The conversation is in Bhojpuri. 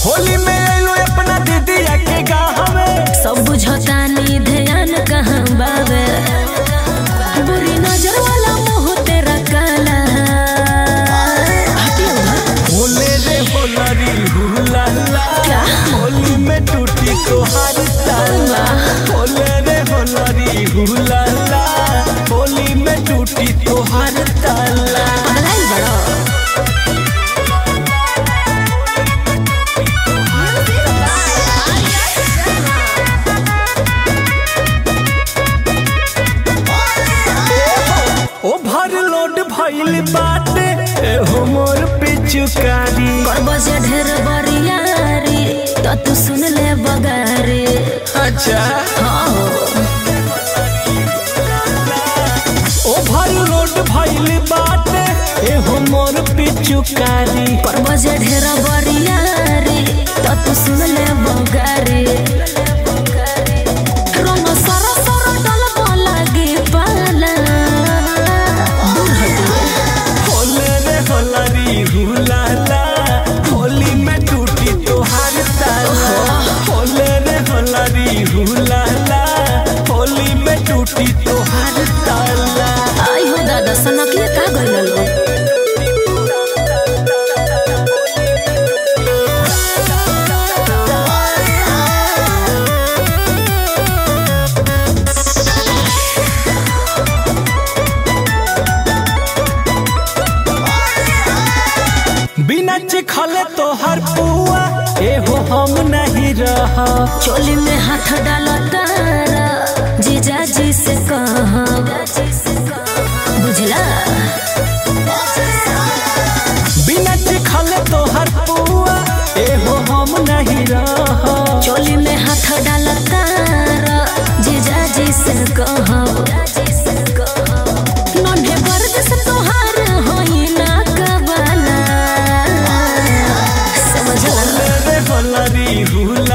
होली में आइलो अपना दीदिया के गाँव में सब बुझतानी ध्यान कहाँ बावे बुरी नजर वाला मुंह तेरा काला हटियो ना। होले रे होलरी हुला ला क्या? होली में टूटी तोहार ताला होले रे होलरी हुला ला होली में टूटी तोहार ताला पगलाइल बड़ो ओवरलोड भइल बाटे एहो मोर पिचुकारी कर बजे ढेर बरियारी तो तू सुन ले बगारी अच्छा हाँ ओवरलोड भइल बाटे एहो मोर पिचुकारी कर बजे ढेर बरियारी तो तू सुन ले बगारी रंग सर सर डल लागे पाला दूर हटियो होले रे होलरी हुलाला होली में टूटी तोहार ताला होले रे होलरी हुलाला होली में टूटी तोहार ताला आई हो दादा सनकिए का गइल लो बिना चिखले तोहर पुआ एहो हम नहीं रह चोली में हाथ डालो तारा जीजा जी से कहा बुझला बिना चिखले तोहर पुआ एहो हम नहीं रह चोली में हाथ डालो तारा जीजा जी से कहा नन्हे गर्द से तोहार होई ना कबाला समझला होले रे होलरी हुला